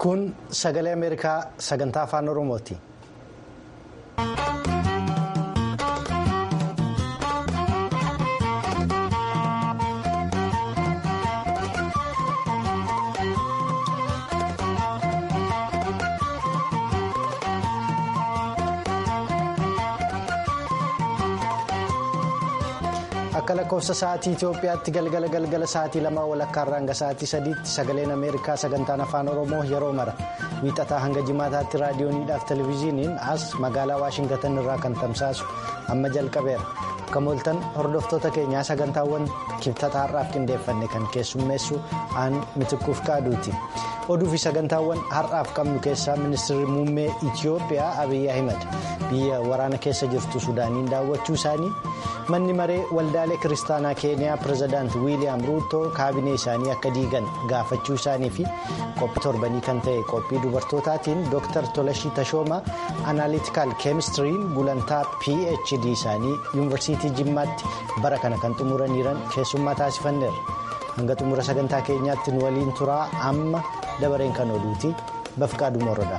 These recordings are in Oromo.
Kun sagalee Ameerikaa sagantaa afaan Oromooti. Akka lakkoofsa sa'aatii Itoophiyaatti galgala galgala sa'aatii lamaa walakkaarraa hanga sa'aatii sadiitti sagaleen Ameerikaa sagantaan afaan Oromoo yeroo mara wiixataa hanga jimaataatti raadiyooniidhaaf televezyiiniin as magaalaa Waashingatan irraa kan tamsaasu amma jalqabeera. Akka mooltan hordoftoota keenyaa sagantaawwan kibxataa har'aaf qindeeffanne kan keessummeessu aan mitikkuuf qaaduuti. Oduu fi sagantaawwan har'aaf qabnu keessaa ministeerri muummee Itoophiyaa Abiyyi Ahimad biyya waraana keessa jirtu Sudaaniin daawwachuu isaanii manni maree waldaalee kiristaanaa keeniyaa pirezidaanti wiiliyaam ruutoo kaabinee isaanii akka diigan gaafachuu isaanii fi qophii torbanii kan ta'e qophii dubartootaatiin dooktar tolashii tashoomaa anaaliitikaal keemistiriin gulantaa phd isaanii yuunivarsiitii jimmaatti bara kana kan xumuraniiran keessummaa taasifanneerra hanga xumura sagantaa keenyaatti nu waliin turaa amma dabareen kan oduuti bafqaaduma hordofaa.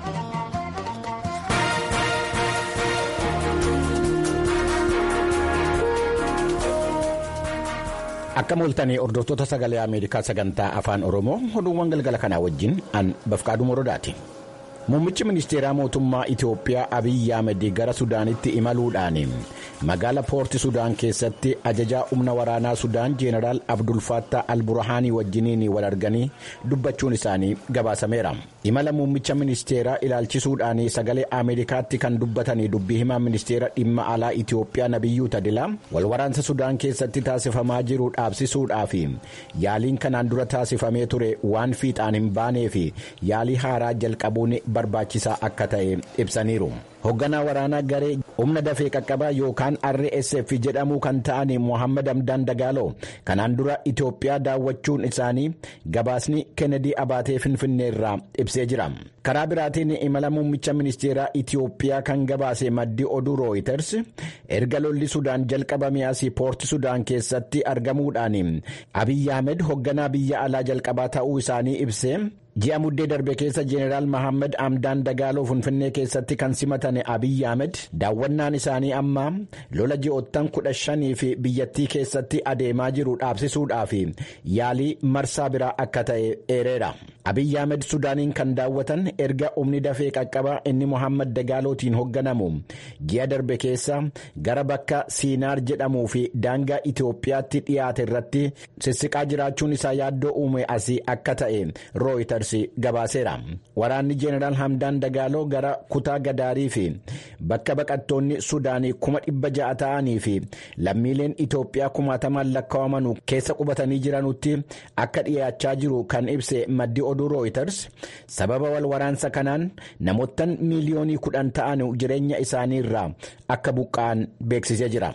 Akka mooltanii hordoftoota sagalee Ameerikaa sagantaa afaan Oromoo oduuwwan galgala kanaa wajjin an bafqaaduu morodaati. Muummichi ministeeraa mootummaa Itoophiyaa Abiyyi Ahmed gara Sudaanitti imaluudhaan magaala poorti Sudaan keessatti ajajaa humna waraanaa Sudaan Jeenaraal Abdul Fattah Al-Burhaanii wajjiniin wal arganii dubbachuun isaanii gabaasameera. Imala muummicha ministeeraa ilaalchisuudhaan sagalee Ameerikaatti kan dubbatanii dubbii himaa ministeera dhimma alaa Itoophiyaa Nabiyyuu Tadilaa wal waraansa Sudaan keessatti taasifamaa jiru dhaabsisuudhaaf yaaliin kanaan dura taasifamee ture waan fiixaan hin baanee fi yaalii haaraa jalqabuun barbaachisaa akka ta'e ibsaniiru. Hoogganaa waraanaa garee humna dafee qaqqabaa yookaan RSF jedhamuu kan ta'an Mohaammed Hamdaan Dagaaloo kanaan dura Itoophiyaa daawwachuun isaanii gabaasni Kennedy Abaatee Finfinneerraa ibsee jira. Karaa biraatiin imala muummicha ministeeraa Itoophiyaa kan gabaase maddi oduu Rooyiters erga lolli Sudaan jalqabame asii poorti Sudaan keessatti argamuudhaan Abiyyi Ahmed hoogganaa biyya alaa jalqabaa ta'uu isaanii ibsee. ji'a muddee darbe keessa jeeneraal Mohaammed Hamdaan Dagaaloo Finfinnee keessatti kan simatan Abiyyi Ahmed daawwannaan isaanii amma lola ji'oottan kudha shanii fi biyyattii keessatti adeemaa jiru dhaabsisuudhaaf yaalii marsaa biraa akka ta'e eereera. Abiyyi Ahmed Sudaaniin kan daawwatan erga humni dafee qaqqabaa inni Mohaammed Dagaalootiin hoogganamu ji'a darbe keessa gara bakka Siinaar jedhamuu fi daangaa Itoophiyaatti dhiyaate irratti sissiqaa jiraachuun isaa yaaddoo uume asii akka ta'e rooyitar. gabaaseera waraanni jeeneraal hamdaan dagaaloo gara kutaa gadaarii fi bakka baqattoonni sudaanii kuma dhibba ja'a ta'anii fi lammiileen itoophiyaa kumaatamaan lakkaa'aman keessa qubatanii jiranutti akka dhiyaachaa jiru kan ibse maddi oduu rooyiters sababa wal waraansa kanaan namoottan miiliyoonii kudhan ta'an jireenya isaanii irraa akka buqqa'an beeksisee jira.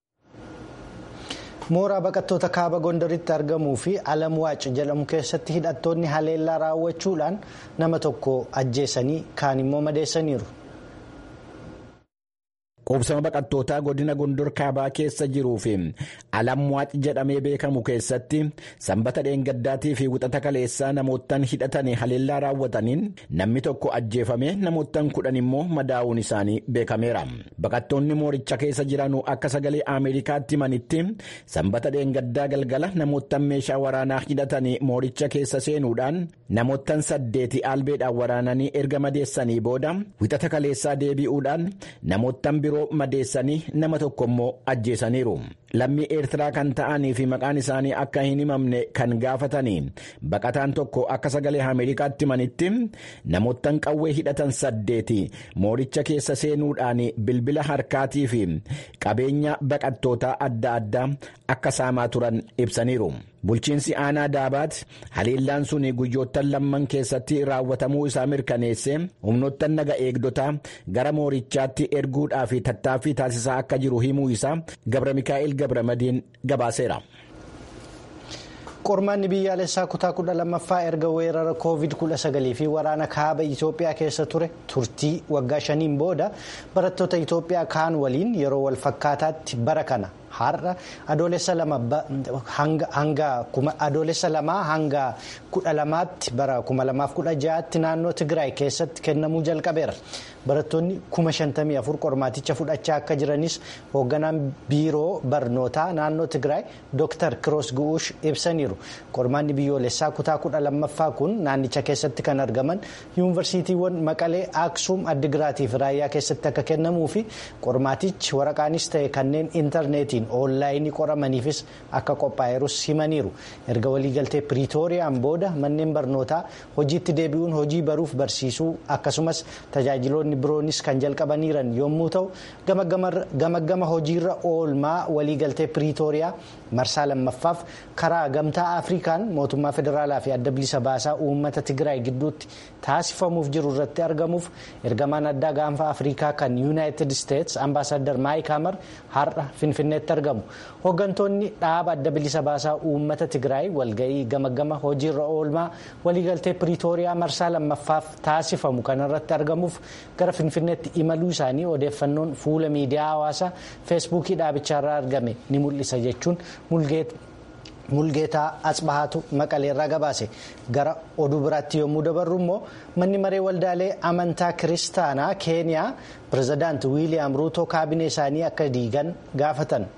mooraa baqattoota kaaba gondaritti argamuu fi alam waac jedhamu keessatti hidhattoonni haleellaa raawwachuudhaan nama tokko ajjeesanii kaan immoo madeessaniiru. Qubsama baqattootaa godina gondor kaabaa keessa jiruu fi alamwaac jedhamee beekamu keessatti sanbata dheengaddaatii fi wixata kaleessaa namoottan hidhatanii haleellaa raawwataniin namni tokko ajjeefame namoottan kudhan immoo madaa'uun isaanii beekameera. Baqattoonni mooricha keessa jiranuu akka sagalee Ameerikaatti manitti sanbata dheengaddaa galgala namoottan meeshaa waraanaa hidhatanii mooricha keessa seenuudhaan namoottan saddeeti albeedhaan waraananii erga madeessanii booda wixata kaleessaa deebi'uudhaan namoottan biroo. madeessanii nama tokko immoo ajjeesaniiru lammii eertiraa kan ta'anii fi maqaan isaanii akka hin himamne kan gaafatanii baqataan tokko akka sagalee ameerikaatti manitti namoottan qawwee hidhatan saddeeti mooricha keessa seenuudhaan bilbila harkaatii fi qabeenya baqattootaa adda addaa akka saamaa turan ibsaniiru. bulchiinsi aanaa daabaat haleellaan sun guyyoottan lamman keessatti raawwatamuu isaa mirkaneesse humnoottan naga eegdotaa gara moorichaatti erguudhaaf tattaaffii taasisaa akka jiru himuu isaa gabra mikaa'el gabra madiin gabaaseera. qormaanni biyyaalessaa kutaa kudha lammaffaa erga weerara koovid kudha sagalii fi waraana kaaba itoophiyaa keessa ture turtii waggaa shaniin booda barattoota itoophiyaa kaan waliin yeroo wal fakkaataatti bara kana har'a adoolessa lamaa hanga kudha lamaatti bara kuma lamaaf kudha ja'aatti naannoo Tigraay keessatti kennamuu jalqabeera. Barattoonni kuma shantamii afur qormaaticha fudhachaa akka jiranis hoogganaan biiroo barnootaa naannoo Tigraay Dr. Kiroos Gu'uush ibsaniiru. Qormaanni biyyoolessaa kutaa kudha lammaffaa kun naannicha keessatti kan argaman yuunivarsiitiiwwan Maqalee, Aksuum, Addigiraatii fi Raayyaa keessatti akka kennamuu fi qormaatichi waraqaanis ta'e kanneen intarneetiin oonlaayinii qoramaniifis akka qophaa'eerus himaniiru. Erga waliigaltee Piriitooriyaan booda manneen barnootaa hojiitti deebi'uun hojii baruuf barsiisuu akkasumas tajaajiloonni biroonis kan jalqabaniiran yommuu ta'u gama hojiirra oolmaa waliigaltee Piriitooriyaa marsaa lammaffaaf karaa gamtaa Afrikaan mootummaa federaalaa fi adda bilisa baasaa uummata Tigraay gidduutti taasifamuuf jiru irratti argamuuf ergamaan addaa gaanfa Afrikaa kan Yuunaayitid Isteets ambaasaddar Maayik Hamar har'a Finfinneetti argamu. Hooggantoonni dhaaba adda bilisa baasaa uummata Tigraay walga'ii gama hojiirra oolmaa waliigaltee Piriitooriyaa marsaa lammaffaaf taasifamu kanarratti argamuuf gara Finfinneetti imaluu isaanii odeeffannoon fuula miidiyaa hawaasaa feesbuukii dhaabicharraa argame ni mul'isa jechuun mulgeetaa Atsbahaatu Maqaleerraa gabaase gara oduu biraatti yommuu dabarru immoo manni maree waldaalee amantaa kiristaanaa keeniyaa pirezidaanti wiiliyaam ruutoo kaabinee isaanii akka diigan gaafatan.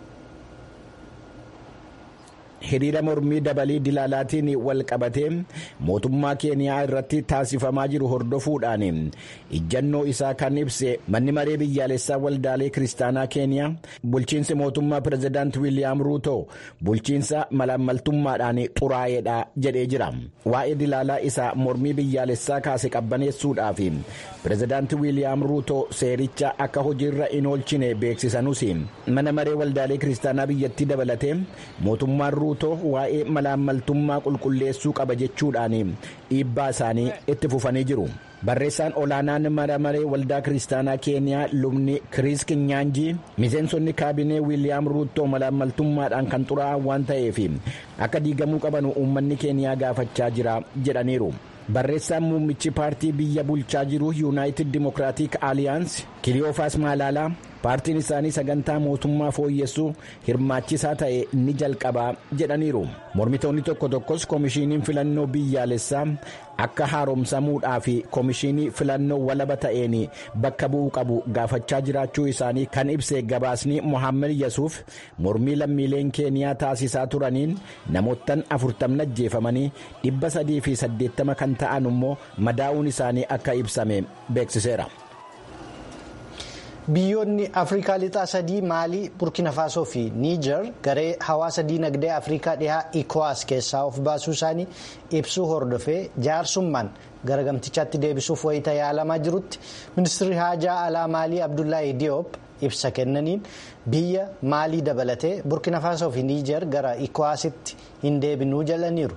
hiriira mormii dabalii dilaalaatiin wal qabatee mootummaa keeniyaa irratti taasifamaa jiru hordofuudhaan ijjannoo isaa kan ibse manni maree biyyaalessaa waldaalee kiristaanaa keeniyaa bulchiinsi mootummaa pirezidaanti wiiliyaam ruutoo bulchiinsa malaammaltummaadhaan xuraa'eedha jedhee jira waa'ee dilaalaa isaa mormii biyyaalessaa kaase qabbaneessuudhaaf pirezidaanti wiiliyaam ruutoo seericha akka hojiirra hin oolchine beeksisanus mana maree waldaalee kiristaanaa biyyattii dabalatee mootummaan ruutoo waa'ee malaammaltummaa qulqulleessuu qaba jechuudhaan dhiibbaa isaanii itti fufanii jiru. barreessaan olaanaan mana maree waldaa kiristaanaa keeniyaa lubni kiriis kinyaanjii miseensonni kaabinee wiiliyaam ruutoo malaammaltummaadhaan kan xuraa'an waan ta'eef akka diigamuu qaban uummanni keeniyaa gaafachaa jira jedhaniiru. barreessaan muummichi paartii biyya bulchaa jiru yuunaayitid dimokiraatik aaliyaans kiliyoofaas maalaalaa paartiin isaanii sagantaa mootummaa fooyyessuu hirmaachisaa ta'e ni jalqabaa jedhaniiru mormitoonni tokko tokkos koomishiiniin filannoo biyyaalessaa akka haaromsamuudhaa fi koomishinii filannoo walaba ta'een bakka bu'uu qabu gaafachaa jiraachuu isaanii kan ibse gabaasni mohaammed yasuuf mormii lammiileen keeniyaa taasisaa turaniin namoottan afurtamni ajjeefamanii dhibba sadii fi saddeettama kan ta'an immoo madaa'uun isaanii akka ibsame beeksiseera. biyyoonni afrikaa lixaa sadii maalii burkina faasoo fi niijar garee hawaasa diinagdee afrikaa dhihaa ikowaas keessaa of baasuu isaanii ibsuu hordofee jaarsummaan gara gamtichaatti deebisuuf wayita yaalamaa jirutti ministirri haajaa alaa maalii abdullaahi diyoop ibsa kennaniin biyya maalii dabalatee burkina faasoo fi niijar gara ikowaasitti hin deebinuu jalaniiru.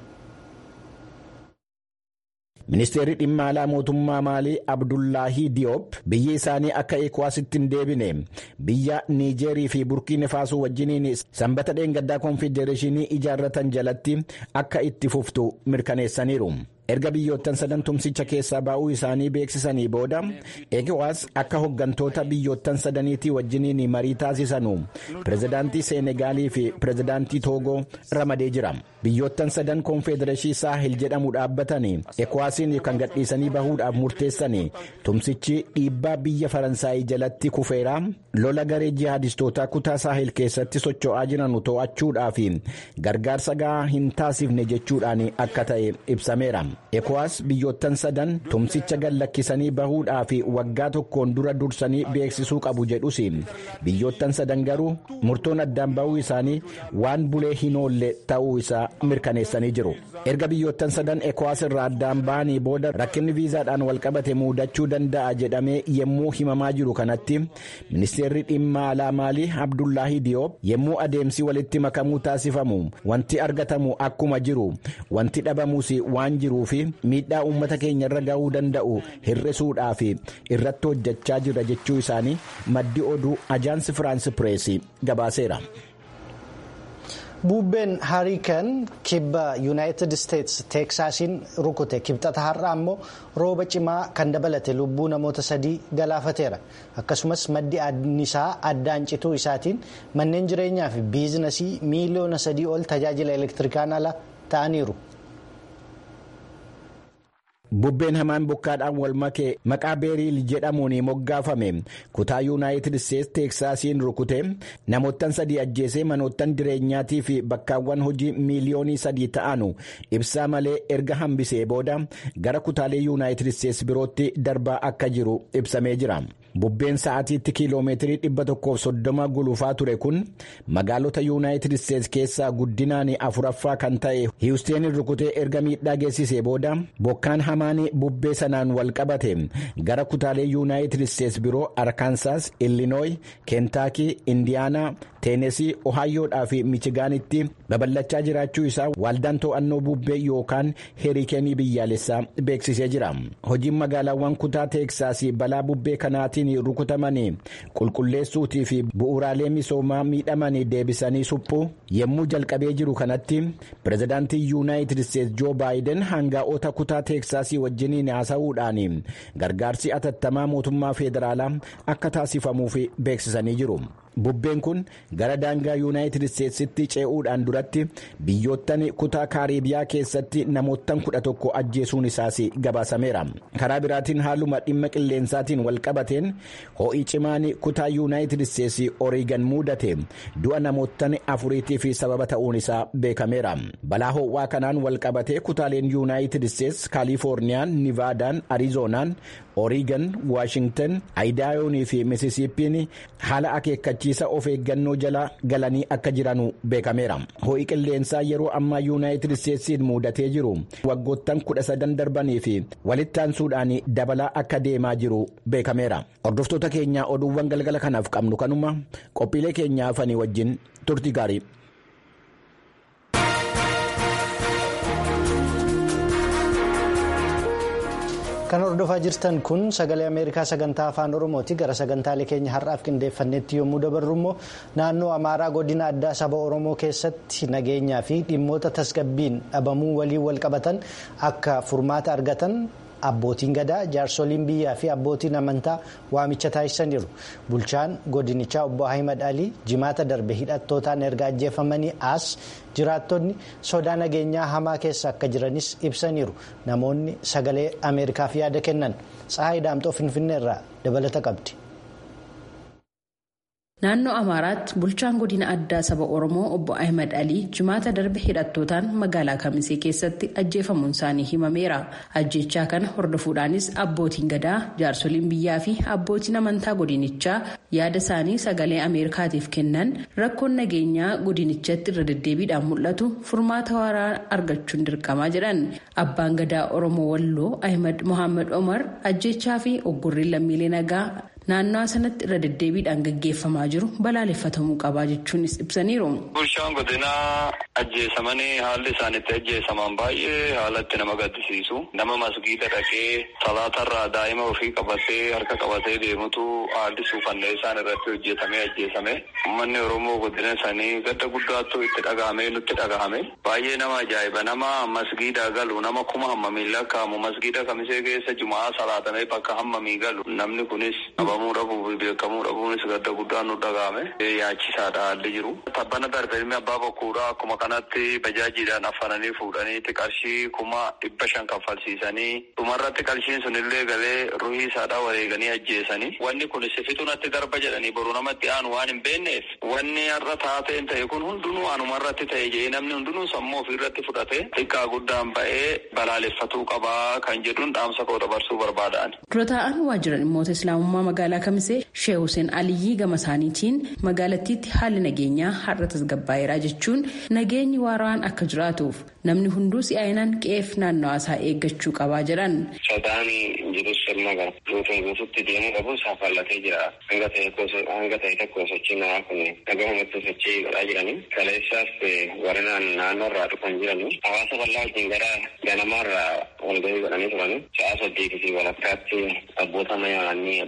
ministeerri dhimma alaa mootummaa maalii abdullaahii diyoop biyyi isaanii akka ikowaasitti hin deebine biyya niijeerii fi burkiina faasoo wajjiniin sanbata dheengaddaa koonfedereeshinii ijaarratan jalatti akka itti fuftu mirkaneessaniiru. erga biyyoottan sadan tumsicha keessaa ba'uu isaanii beeksisanii booda eekiwaas akka hoggantoota biyyoottan sadaniitii wajjiniin marii taasisanu pirezidaantii seenegaalii fi pirezidaantii toogoo ramadee jira biyyoottan sadan koonfedereeshii saahil jedhamu dhaabbatanii eekwaasiin kan gadhiisanii bahuudhaaf murteessanii tumsichi dhiibbaa biyya faransaayii jalatti kufeera lola garee jihaadistootaa kutaa saahil keessatti socho'aa jiran to'achuudhaaf gargaarsa gahaa hin taasifne jechuudhaan akka ta'e ibsameera. ekowaas biyyoottan sadan tumsicha gallakkisanii bahuudhaa fi waggaa tokkoon dura dursanii beeksisuu qabu jedhus biyyoottan sadan garuu murtoon addaan bahuu isaanii waan bulee hin oolle ta'uu isaa mirkaneessanii jiru erga biyyoottan sadan ekowaas irraa addaan bahanii booda rakkinni viizaadhaan walqabate muudachuu danda'a jedhamee yemmuu himamaa jiru kanatti ministeerri dhimma alaa maalii abdullaahii diyoop yemmuu adeemsi walitti makamuu taasifamu wanti argatamu akkuma jiru wanti dhabamus waan jiru. fi miidhaa uummata keenya irra ga'uu danda'u hir'isuudhaaf irratti hojjechaa jira jechuu isaanii maddi oduu ajaansi firaansi pireesii gabaaseera. bubbeen hariikan kibba yuunaayitid isteetsi teeksaasiin rukute kibxata har'aa immoo rooba cimaa kan dabalate lubbuu namoota sadii galaafateera akkasumas maddi annisaa addaan cituu isaatiin manneen jireenyaa fi biizinasii miiliyoona sadii ol tajaajila elektirikaan ala ta'aniiru. bubbeen hamaan bokkaadhaan wal makee maqaa beeriil jedhamuun moggaafame kutaa yuunaayitid isteetsi teeksaasiin rukute namoottan sadii ajjeesee manoottan jireenyaatii fi bakkaawwan hojii miiliyoonii sadii ta'anu ibsaa malee erga hambisee booda gara kutaalee yuunaayitid isteetsi birootti darbaa akka jiru ibsamee jira. bubbeen sa'aatiitti kiiloomeetirii dhibba tokkoof soddoma gulufaa ture kun magaalota yuunaayitid isteetsi keessaa guddinaan afuraffaa kan ta'e hiwusteen rukutee erga miidhaa geessisee booda bokkaan hamaan bubbee sanaan wal qabate gara kutaalee yuunaayitid isteetsi biroo arkaansaas illinooyi keentaakii indiyaanaa teenesii ohaayoodhaa fi michigaanitti babal'achaa jiraachuu isaa waaldaan to'annoo bubbee yookaan heerikeenii biyyaalessaa beeksisee jira hojiin magaalaawwan kutaa teeksaasii balaa bubbee kanaatiin rukutamanii qulqulleessuutii fi bu'uuraalee misoomaa miidhamanii deebisanii suphuu yommuu jalqabee jiru kanatti pirezidaantii yuunaayitid isteetsi joo baayiden hangaa'ota kutaa teeksaasii wajjiniin haasa'uudhaan gargaarsi atattamaa mootummaa federaalaa akka taasifamuuf beeksisanii jiru. bubbeen kun gara daangaa yuunaayitid isteetsitti ce'uudhaan duratti biyyoottan kutaa kaaribiyaa keessatti namoottan kudha tokko ajjeesuun isaas gabaasameera karaa biraatiin haaluma dhimma qilleensaatiin wal qabateen ho'i cimaan kutaa yuunaayitid isteetsi oriigan mudate du'a namoottan afuriitiif sababa ta'uun isaa beekameera balaa ho'aa kanaan wal qabatee kutaaleen yuunaayitid isteetsi kaalifoorniyaan nivaadaan ariizoonaan oriigan waashingtan aayidaayoonii fi misisiippiin haala akeekkachiisa of eeggannoo jala galanii akka jiranu beekameera ho'i qilleensaa yeroo ammaa yuunaayitid isteetsiin mudatee jiru waggoottan kudha sadan darbanii fi walittaansuudhaan dabalaa akka deemaa jiru beekameera hordoftoota keenyaa oduuwwan galgala kanaaf qabnu kanuma qophiilee keenyaa hafanii wajjin turtii gaarii. kan hordofaa jirtan kun sagalee ameerikaa sagantaa afaan oromooti gara sagantaalee keenya har'aaf qindeeffannetti yommuu dabarru immoo naannoo amaaraa godina addaa saba oromoo keessatti nageenyaa fi dhimmoota tasgabbiin dhabamuu waliin wal qabatan akka furmaata argatan abbootiin gadaa jaarsoliin biyyaa fi abbootiin amantaa waamicha taasisaniiru bulchaan godinichaa obbo ahimad alii jimaata darbe hidhattootaan erga ajjeefamanii as jiraattonni sodaa nageenyaa hamaa keessa akka jiranis ibsaniiru namoonni sagalee ameerikaaf yaada kennan tsahayi daamxoo finfinneerraa dabalata qabdi. naannoo amaaraatti bulchaan godina addaa saba oromoo obbo ahmed alii jimaata darbe hidhattootaan magaalaa kamisee keessatti ajjeefamuun isaanii himameera ajjechaa kana hordofuudhaanis abbootiin gadaa jaarsoliin biyyaa fi abbootiin amantaa godinichaa yaada isaanii sagalee ameerikaatiif kennan rakkoon nageenyaa godinichatti irra deddeebiidhaan mul'atu furmaata waaraa argachuun dirqamaa jedhan abbaan gadaa oromoo walloo ahmed mohaammed omar ajjechaa fi oggurriin lammiilee nagaa naannoo sanatti irra deddeebiidhaan gaggeeffamaa jiru balaaleffatamuu qabaa jechuunis ibsaniiru. Bulchaan godinaa ajjeesamanii haalli isaan itti ajjeesaman baay'ee haalatti nama gaddisiisu. Nama masgiida dhaqee salaatarraa daa'ima ofii qabatee harka qabatee deemutu haalli suufannee isaan irratti hojjetamee ajjeesame. Uummanni Oromoo godina isaanii gadda guddaattuu itti dhagahame nutti dhagahame. Baay'ee nama ajaa'iba nama masgiida galu nama kuma hammamii lakkaa'amu masgiida kamisee keessa jumaa salaatamee bakka hammamii galu namni kunis qabamuu dhabuu fi beekamuu dhabuunis gadda guddaan nu dhagahame. Yaachisaadha haalli jiru. Tabbana darbe ilmi abbaa bokkuudha akkuma kanatti bajaajiidhaan affananii fuudhaniiti qarshii kuma dhibba shan kaffalsiisanii dhumarratti qarshiin sunillee galee ruhii isaadhaa wareeganii ajjeesanii wanni kun sifitu natti darba jedhanii boru namatti aanu waan hin beekneef wanni har'a taateen ta'e kun hundinuu anumarratti ta'e jedhee namni hundinuu sammuu ofiirratti fudhate xiqqaa guddaan ba'ee balaaleffatuu qabaa kan jedhuun dhaamsa koo dabarsuu barbaadaan. Dura taa'an waajjira dhimmoota islaamummaa magaalaa kamisee Shee Hussein Aliyyii gama isaaniitiin magaalattiitti haalli nageenyaa har'a tasgabbaa'eera jechuun nageenyi waaraan akka jiraatuuf namni hunduu si'aayinaan qe'eef naannawaa isaa eeggachuu qabaa jedhan. Sodaan jirus sirna gara guutuun guututti deemuu qabu saafallatee jira. Hanga ta'e tokko sochii namaa kun dhagahumatti sochii godhaa jiranii. Kaleessaas warri naannoo irraa dhufan jiranii. Hawaasa bal'aa wajjin gara ganamaa irraa walgahii godhanii turanii. Sa'a saddeetii fi walakkaatti abboota mayaanii abboota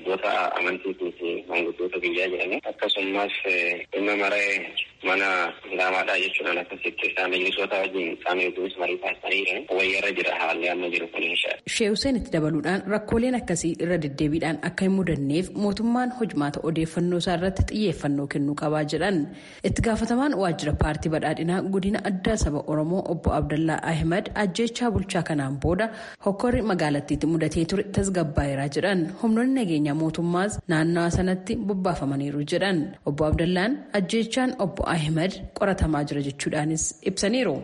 amantiitii fi manguddoota biyyaa jedhanii akkasumas dhimma maree mana islaamaadhaa jechuudhaan akkasitti isaan majlisoota wajjin isaanii wajjinis marii taasisanii wayyarra jira haalli amma jiru kun inshaa. Shee Hussein itti dabaluudhaan rakkooleen akkasii irra deddeebiidhaan akka hin mudanneef mootummaan hojmaata odeeffannoo isaa irratti xiyyeeffannoo kennuu qabaa jedhan. Itti gaafatamaan waajjira paartii badhaadhinaa godina addaa saba Oromoo obbo Abdallaa Ahmed ajjeechaa bulchaa kanaan booda hokkorri magaalattiitti mudatee ture tasgabbaa'eeraa jedhan. Humnoonni nageenyaa mootummaas naannawa sanatti bobbaafamaniiru jedhan. Obbo Abdallaan ajjeechaan obbo Ahmed qoratamaa jira jechuudhaanis ibsaniiru.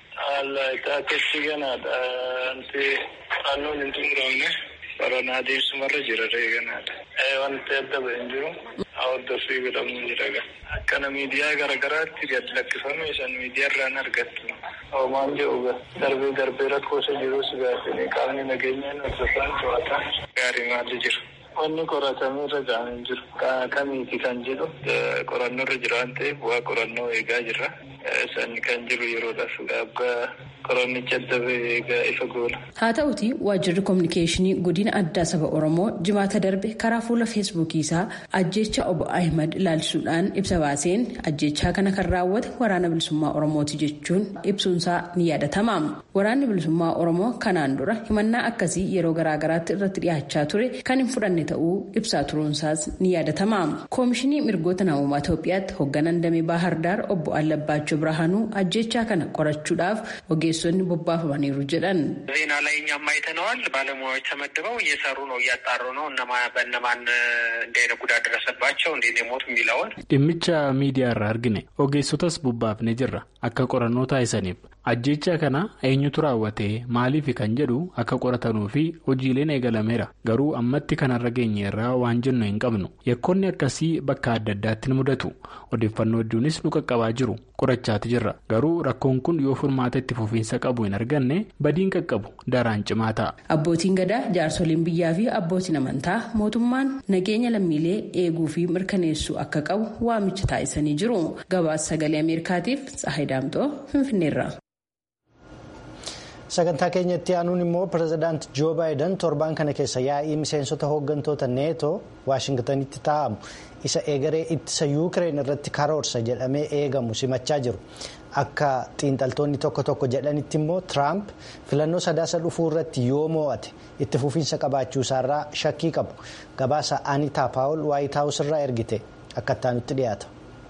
Akkasii ganaadha. Wanti naannoon hin xumuramne baranaa adeemsumarra jira reeganaadha. Wanti adda ba'e hin jiru. Hordoffii godhamu jira. Akkana miidiyaa garaagaraatti gad lakkifame san miidiyaarraan argattu. Hoomaan jedhu darbee darbee rakkoosa jirus gaafanii qaamni nageenyaa hordofan to'atan gaarii maalli jira. Wanni qoratamee irra ga'an hin jiru. Kamiiti kan jedhu qorannoo irra jira waan ta'eef bu'aa qorannoo eegaa jirra. San kan jiru yeroodhaaf gaabbaa qorannicha adda bahee eegaa ifa goola. Haa ta'uti waajjirri koominikeeshinii godina addaa saba Oromoo jimaata darbe karaa fuula feesbuukii isaa ajjeecha obbo Ahimad ilaalchisuudhaan ibsa baaseen ajjeechaa kana kan raawwate waraana bilisummaa Oromooti jechuun ibsuunsaa ni yaadatama. Waraanni bilisummaa Oromoo kanaan dura himannaa akkasii yeroo garaagaraatti irratti dhiyaachaa ture kan hin fudhanne ta'uu ibsaa turuunsaas ni yaadatama. Koomishinii mirgoota namummaa Itoophiyaatti hoogganaan damee Baahirdaar obbo Allabbaachuu Birhaanuu ajjeechaa kana qorachuudhaaf ogeessonni bobbaafamaniiru jedhan ዜና ላይ እኛም አይተነዋል። ባለሙያዎች ተመድበው እየሰሩ ነው፣ እያጣሩ ነው። እነማ በእነማን እንዲህ አይነት ጉዳት ደረሰባቸው እንዴት የሞቱ የሚለውን dhimmicha miidiyaa irraa argine ogeessotas bobbaafne jirra akka qorannoo taasisaniif ajjeechaa kana eenyutu raawwate maaliif kan jedhu akka qoratanuu fi hojiileen eegalameera garuu ammatti kanarra geenye irraa waan jennu hin qabnu yakkoonni akkasii bakka adda addaatti ni mudatu odeeffannoo hedduunis nu qaqqabaa jiru qorachaati jirra garuu rakkoon kun yoo furmaata itti fufiinsa qabu hin arganne badiin qaqqabu daraan cimaa ta'a. abbootiin gadaa jaarsoliin biyyaa fi abbootiin amantaa mootummaan nageenya lammiilee eeguu fi mirkaneessuu akka qabu waamicha taasisanii jiru gabaasa sagalee ameerikaatiif tsahayi daamxoo finfinneerra. sagantaa keenyatti aanuun immoo pirezidaanti joo baayiden torbaan kana keessa yaa'ii miseensota hooggantoota neetoo waashingtanitti taa'amu isa eegaree ittisa yuukireen irratti karoorsa jedhamee eegamu simachaa jiru akka xiinxaltoonni tokko tokko jedhanitti immoo tiraamp filannoo sadaasa dhufuu irratti yoo moo'ate itti fufiinsa qabaachuu isaarraa shakkii qabu gabaasa anitaa paawul waayit haawus irraa ergite akka ittaanutti dhiyaata.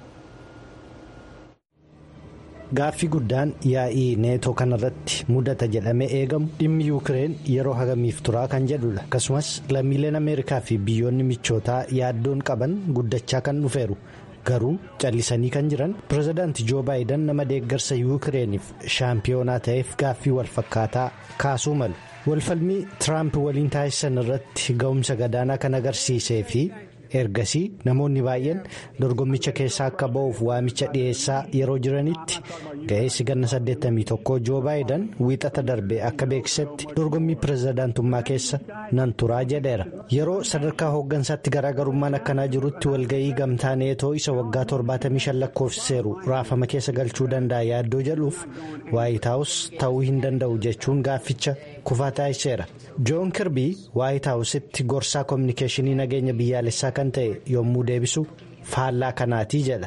Gaaffii guddaan yaa'ii neetoo kanarratti mudata jedhamee eegamu dhimmi yuukireen yeroo hagamiif turaa kan jedhudha akkasumas lammiileen ameerikaa fi biyyoonni michootaa yaaddoon qaban guddachaa kan dhufeeru garuu callisanii kan jiran pirezidaanti joo baayiden nama deeggarsa yuukireeniif shaampiyoonaa ta'eef gaaffii walfakkaataa kaasuu malu walfalmii tiraamp waliin taasisan irratti ga'umsa gadaanaa kan agarsiisee fi. ergasii namoonni baay'een dorgommicha keessaa akka ba'uuf waamicha dhiyeessaa yeroo jiranitti ga'eessi ganna 81 joo baayiden wiixata darbe akka beeksisetti dorgommii pirezidaantummaa keessa nan turaa jedheera yeroo sadarkaa hooggansaatti garaagarummaan akkanaa jirutti walga'ii gamtaa neetoo isa waggaa 75 lakkoofsiseeru raafama keessa galchuu danda'a yaaddoo jedhuuf waayit haawus ta'uu hin danda'u jechuun gaafficha kufaa taasiseera joon kirbii waayit haawusitti gorsaa koominikeeshinii nageenya biyyaalessaa kan ta'e yommuu deebisu faallaa kanaatii jedha.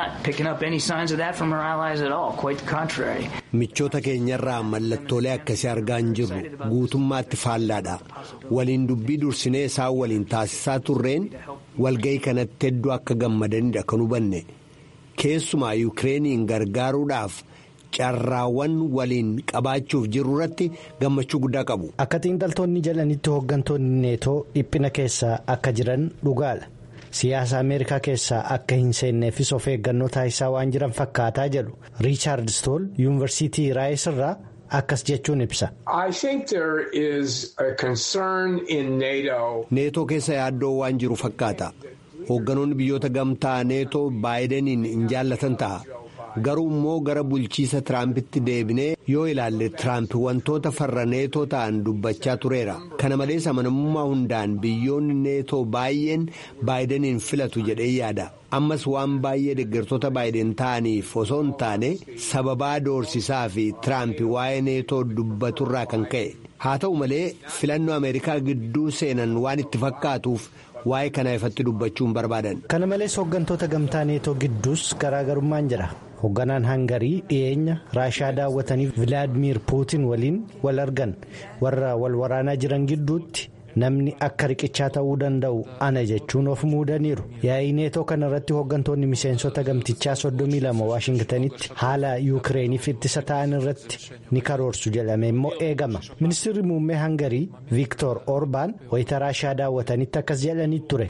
michoota keenyarraa mallattoolee akkasii argaa hin jirru guutummaatti faallaadha waliin dubbii dursinee isaan waliin taasisaa turreen walga'ii kanatti hedduu akka gammadanidha kan hubanne keessumaa yuukireeniin gargaaruudhaaf. carraawwan waliin qabaachuuf jiru irratti gammachuu guddaa qabu. Akka xiinxaltoonni jedhanitti hooggantoonni neetoo dhiphina keessa akka jiran dhugaadha. Siyaasa Ameerikaa keessaa akka hin seenneefis of eeggannoo taasisaa waan jiran fakkaataa jedhu Riichaard Stool yuunivarsiitii Raayis irraa akkas jechuun ibsa. Neetoo keessa yaaddoo waan jiru fakkaata. Hoogganoonni biyyoota gamtaa neetoo baayidaniin hin jaallatan ta'a. garuu immoo gara bulchiisa tiraampitti deebinee yoo ilaalle tiraamp wantoota farra neetoo ta'an dubbachaa tureera kana malees amanamummaa hundaan biyyoonni neetoo baay'een baayidaniin filatu jedhee yaada ammas waan baay'ee deeggartoota baayiden ta'aniif osoo hin taane sababaa doorsisaa fi tiraamp waa'ee neetoo dubbaturraa kan ka'e haa ta'u malee filannoo ameerikaa gidduu seenan waan itti fakkaatuuf waa'ee kanaa ifatti dubbachuun barbaadan. kana malees hooggantoota gamtaa neetoo gidduus garaagarummaan jira. hoogganaan hangarii dhiyeenya raashaa daawwataniif vilaadimiir puutiin waliin wal argan warra wal waraanaa jiran gidduutti namni akka riqichaa ta'uu danda'u ana jechuun of muudaniiru yaa'ii neetoo kana irratti hooggantoonni miseensota gamtichaa 32 waashingtanitti haala yuukireeniif ittisa ta'an irratti ni karoorsu jedhame immoo eegama ministeerri muummee hangarii viiktor orbaan wayita raashaa daawwatanitti akkas jedhanii ture.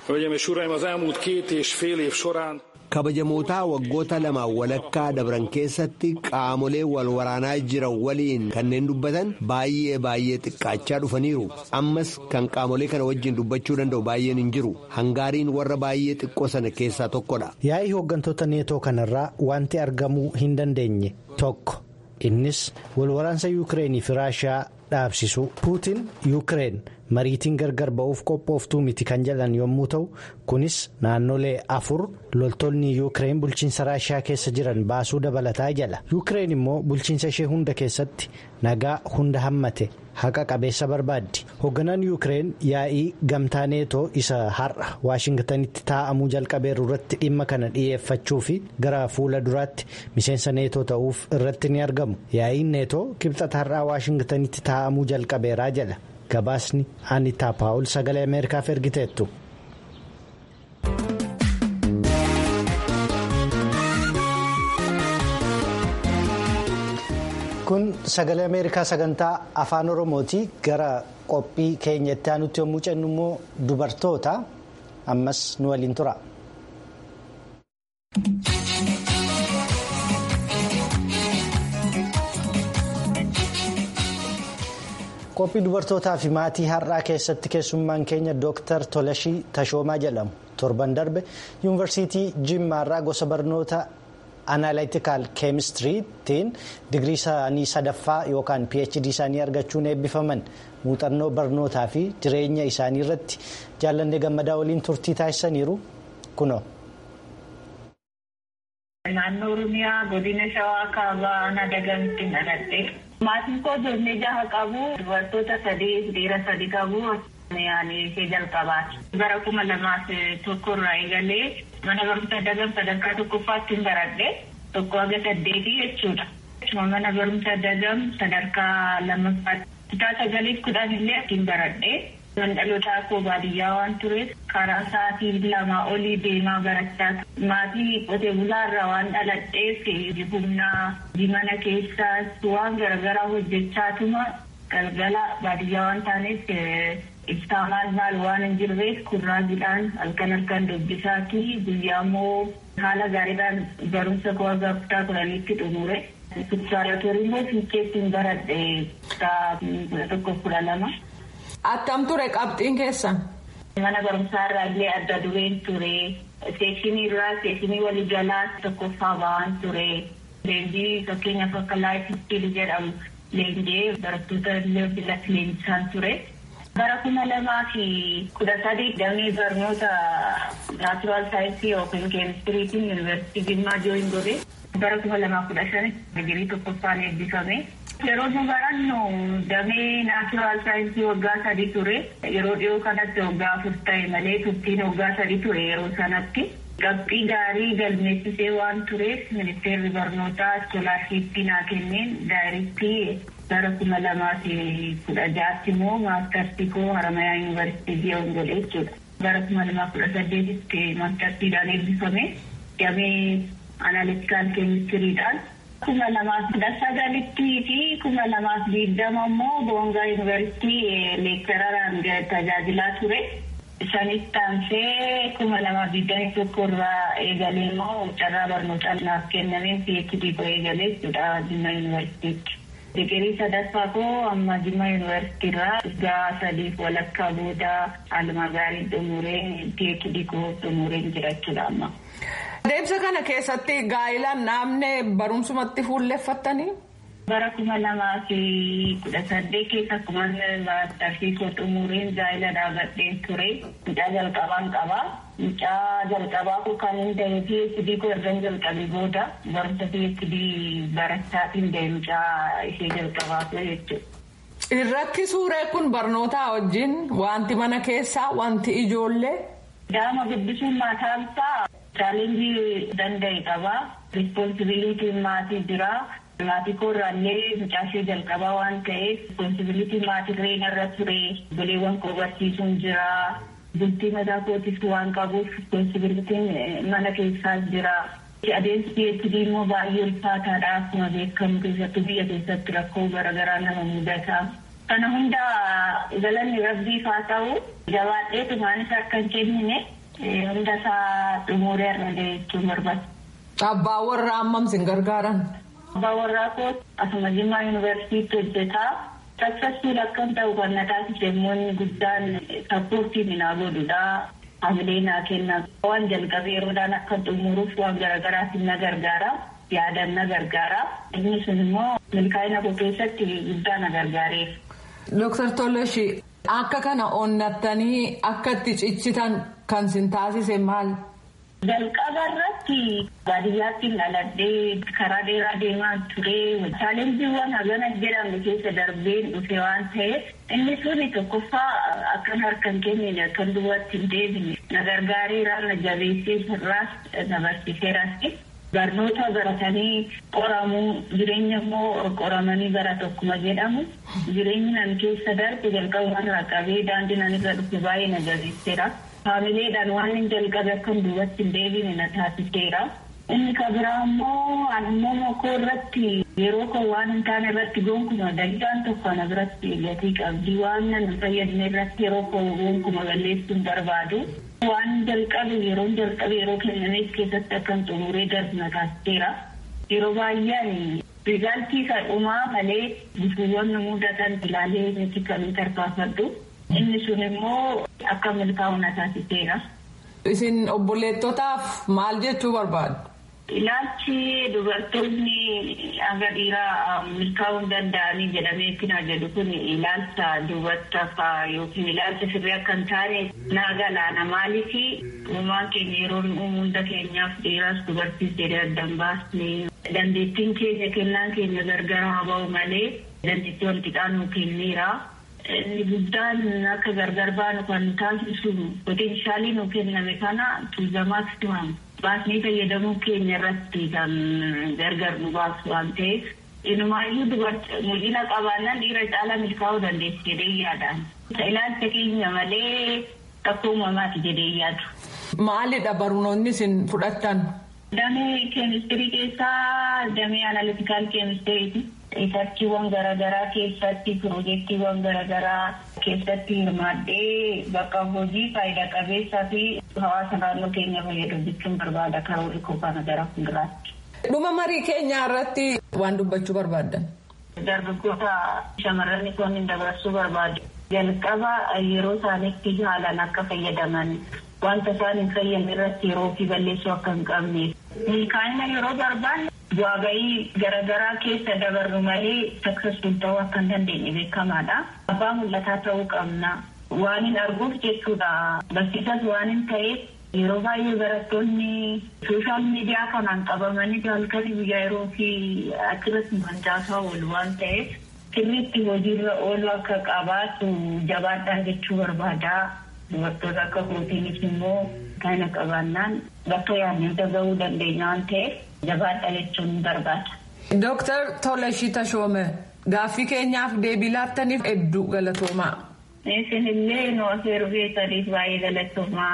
kabajamootaa waggoota lamaan walakkaa dabran keessatti qaamolee wal waraanaa jiran waliin kanneen dubbatan baay'ee baay'ee xiqqaachaa dhufaniiru ammas kan qaamolee kana wajjin dubbachuu danda'u baay'een hin jiru hangaariin warra baay'ee xiqqoo sana keessaa tokkodha. yaa'ii hooggantoota neetoo kanarraa wanti argamuu hin dandeenye tokko innis wal waraansa yuukireenii fi raashaa dhaabsisu puutiin yuukireen. mariitiin gargar ba'uuf qophooftuu miti kan jedhan yommuu ta'u kunis naannolee afur loltoonni yuukireen bulchiinsa raashaa keessa jiran baasuu dabalataa jala yuukireen immoo bulchiinsa ishee hunda keessatti nagaa hunda hammate haqa qabeessa barbaaddi hoogganaan yuukireen yaa'ii gamtaa neetoo isa har'a waashingtanitti taa'amuu jalqabeeru irratti dhimma kana dhiyeeffachuu fi gara fuula duraatti miseensa neetoo ta'uuf irratti ni argamu yaa'iin neetoo kibxata har'aa waashingtanitti taa'amuu jalqabeeraa jala. gabaasni anitaa paawul sagalee ameerikaaf ergiteettu. kun sagalee ameerikaa sagantaa afaan oromooti gara qophii keenyatti aanutti yommuu cennu immoo dubartoota ammas nu waliin tura. qophii dubartootaa fi maatii har'aa keessatti keessummaan keenya dooktar tolashii tashoomaa jedhamu torban darbe yuunivarsiitii jimmaarraa gosa barnoota analytical keemistiriitiin digirii isaanii sadaffaa yookaan phd isaanii argachuun eebbifaman muuxannoo barnootaa fi jireenya isaanii irratti jaallanne gammadaa waliin turtii taasisaniiru kunoo. Naannoo Oromiyaa godina Shawaa kaabaa Nadagamtti dhaladhe. Maatiin koo ijoollee jaha qabu. Dubartoota sadii dhiira sadi qabu. Yaani ishee jalqabaati. Bara kuma lamaaf tokko irraa eegalee mana barumsa dagam sadarkaa tokkoffaatti hin baradhe. Tokko haga saddeetii jechuudha. Mana barumsa dagam sadarkaa lammaffaatti. Kutaa sagaliif kudhan illee hin baradhe. Mandhalootaa koo baadiyyaa waan tureef karaa sa'aatii lamaa olii deemaa barachaa maatii qotee bulaarraa waan dhaladheef humnaa mana keessaas waan garaagaraa hojjechaatuma galgala baadiyyaa waan taaneef ibsaa maal maal waan hin jirreef kurraajiidhaan halkan halkan dubbisaati guyyaa immoo haala gaariidhaan barumsa koo haga kutaa kudhaniitti xumure. Subsaaratorii immoo fiicheetti hin baradhe kutaa kudha tokko kudha lama. Attam ture qabxiin keessan. Mana barumsaa irraa illee adda dureen ture. Seekshinii irraa seekshinii walii jalaa tokkoffaa ba'aan ture. Leenjii fakkeenyaaf akka laayif istiil jedhamu leenjee barattoota illee filatti leenjisaan ture. Bara kuma lamaa fi kudha sadii damee barnoota naachuraal saayinsii yookiin keemistiriitiin yuunivarsiitii Jimmaa jooyin godhe. Bara kuma lamaa kudha shani digirii tokkoffaan eebbifame. Yeroo nu barannu damee naachuraal saayinsii waggaa sadii ture. Yeroo dhiyoo kanatti waggaa afur ta'e malee turtiin waggaa sadii ture yeroo sanatti. Qabxii gaarii galmeessisee waan tureef ministeerri barnootaa iskoolaarshiippii naa kenneen daayirektii bara kuma lamaa fi kudha ja'aatti immoo maastartii koo haramayaa yuunivarsiitii ji'oon godhe jechuudha. Bara kuma lamaa kudha saddeetitti maastartiidhaan eebbifame. Damee analitikaal keemistiriidhaan. kuma lamaaf kudha sagalittii fi kuma lamaaf digdama immoo boongaa yuunivarsiitii leektararaan tajaajilaa ture. Isaanitti aansee kuma lamaaf digdamii tokko irraa eegalee immoo carraa barnootaa naaf kennameen PhD koo eegalee jechuudha Jimma yuunivarsiitiitti. Digirii sadaffaa koo amma Jimma yuunivarsiitii irraa waggaa sadiif walakkaa booda haaluma gaariin xumureen PhD koo xumureen jira jechuudha amma. Adeemsa kana keessatti gaa'ilaan naamne barumsumatti fuulleffattanii? Bara kuma lamaa fi kudha saddeet keessa akkuma maastartii koo xumureen gaa'ila dhaabadheen ture. Mucaa jalqabaan qabaa. Mucaa jalqabaa koo kan hin ta'e PhD koo erga jalqabee booda barumsa PhD barachaatiin ta'e mucaa ishee jalqabaa ture jechuudha. Irratti suuree kun barnootaa wajjin wanti mana keessaa wanti ijoollee Daa'ima guddisuun maataansaa chaalenjii danda'e qaba. Rispoonsibiliitiin maatii jira. Maatii koorraallee mucaashee jalqabaa waan ta'eef rispoonsibiliitiin maatii reena irra ture. Goleewwan koo barsiisuun jira. Bultii mataa kootis waan qabuuf rispoonsibiliitiin mana keessaas jira. Adeemsi PhD immoo baay'ee ulfaataadha. Akkuma beekamu keessattuu biyya keessatti rakkoo garaagaraa nama mudata. Kana hunda galanni rabbiif haa ta'u jabaadhee tumaanis akka hin kennine hunda isaa xumuree argate jechuun barbaada. Abbaa warraa ammam sin gargaaran? Abbaa warraa koo asuma Jimmaa Yuunivarsiitii hojjetaa. Saksassuun akkam ta'u kan na taasise immoo guddaan sappoortiin naa godhudha. Hamilee naa kenna. Waan jalqabee yeroodhaan akka xumuruuf waan garaagaraatiin na gargaara. Yaadan na gargaara. Inni sun immoo milkaa'ina koo keessatti guddaa na gargaareef. Dooktar Tolashi akka kana onnattanii akka itti ciccitan kan sin taasise maal? Jalqaba irratti baadiyyaatti dhaladhee karaa dheeraa deemaa ture. Chaalenjiiwwan hagana jedhamu keessa darbeen dhufe waan ta'eef inni suni tokkoffaa akkan harka hin kennine akkan duwwaatti hin deebine na gargaareera na jabeessee irraas na barsiiseeras. Barnoota baratanii qoramuu jireenya immoo qoramanii bara tokkuma jedhamu jireenyi nan keessa darbe jalqabumaan qaqqabee daandii nan irra dhufe baay'ee na jabeesseera. Haamileedhaan waan hin jalqabe akkan duubatti hin deebine na taasiseera. Inni kan biraa immoo aannan koo irratti yeroo koo waan hin taane irratti gonkumaa dalgaan tokko na biratti gatii qabdi waan nan fayyadne irratti yeroo koo gonkumaa balleessuun barbaadu. Waan jalqabe yeroo jalqabe yeroo kennameef keessatti akkan xumuree darbu na taasiseera. Yeroo baay'een rizaaltii isa dhumaa malee bifuuwwan mudatan ilaalee miti kan tarkaanfadhu. Inni sun immoo akka milkaa'u na taasiseera. Isin obboleettotaaf maal jechuu barbaadu? Ilaalchi dubartoonni hanga dhiiraa milkaa'uu danda'anii jedhamee kana jedhu kun ilaalcha dubartootaa yookiin ilaalcha sirrii akka hin taane naa galaana maaliif uumaan keenya yeroo hunda keenyaaf dhiiraas dubartiis jedhee addan baasne dandeettiin keenya kennaan keenya gargar haa ba'u malee dandeettii wal qixaa nuu kenneera. Inni guddaan akka gargar baanu kan taasisu poteenshaalii nuu kenname kana tuulamaatti tu'amu. Baasnii fayyadamuu keenya irratti kan gargar nu baasu waan ta'eef inumaayyuu dubartii mul'ina qabaannaan dhiira caalaa milkaa'uu dandeessi jedhee yaadaan. Ilaalcha keenya malee akka uumamaati jedhee yaadu. Maalidha barnoonni isin fudhattan? Damee keemistirii keessaa damee analitikaal keemistiriiti. Riisarchiiwwan garaagaraa keessatti piroojeektiiwwan garaagaraa keessatti hirmaadhee bakka hojii faayidaa qabeessaa fi hawaasa naannoo keenya fayyadu jechuun barbaada karoora koo kana gara fuulduraatti. Dhuma marii keenyaa irratti waan dubbachuu barbaaddan. Dargaggoota shamarran kun dabarsuu barbaadu. Jalqaba yeroo isaaniitti haalaan akka fayyadaman wanta isaan hin fayyadne irratti yeroo fi balleessuu akka hin qabneef. Milkaa'ina yeroo barbaanne bu'aa bahii garaagaraa keessa dabarru malee saksesfuul ta'uu akka hin dandeenye beekamaadha. Abbaa mul'ataa ta'uu qabna. Waan hin arguuf jechuudha. Barsiisas waan hin ta'eef yeroo baay'ee barattoonni sooshaal miidiyaa kanaan qabamanii halkanii guyyaa yeroo fi achirratti mancaasaa oolu waan ta'eef sirriitti hojiirra oolu akka qabaatu jabaadhaan jechuu barbaada. Dubartoota akka pirootiinis immoo kana qabaannaan bakka yaadne gahuu dandeenya waan ta'eef jabaadha jechuun barbaada. Dooktar Tolashii Tashoome gaaffii keenyaaf deebii laattaniif hedduu galatoomaa. Isinillee nu afeeruu keessaniif baay'ee galatoomaa.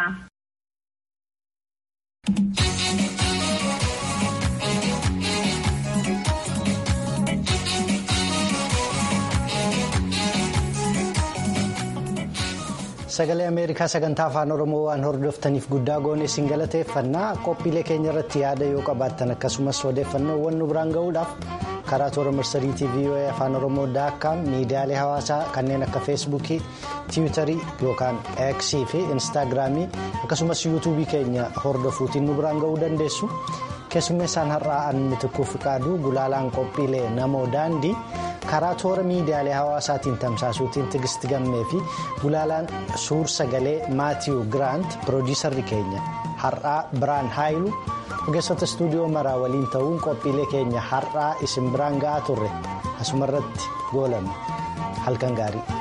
sagalee ameerikaa sagantaa afaan oromoo waan hordoftaniif guddaa goone isin galateeffannaa qophiilee keenya irratti yaada yoo qabaattan akkasumas odeeffannoowwan nu biraan ga'uudhaaf karaa toora marsariitii voa afaan oromoo daakkaam miidiyaalee hawaasaa kanneen akka feesbuukii tiwiitarii yookaan eeksii fi instaagiraamii akkasumas yuutuubii keenya hordofuutiin nu biraan ga'uu dandeessu keessummeessaan har'aa an mitikkuu fiqaaduu gulaalaan qophiilee namoo daandii. karaa toora miidiyaalee hawaasaatiin tamsaasuutiin tigisti gammee fi gulaalaan suur sagalee maatiiw giraant piroodiisarri keenya har'aa biraan haayilu ogeessota istuudiyoo maraa waliin ta'uun qophiilee keenya har'aa isin biraan ga'aa turre asumarratti goolame halkan gaarii.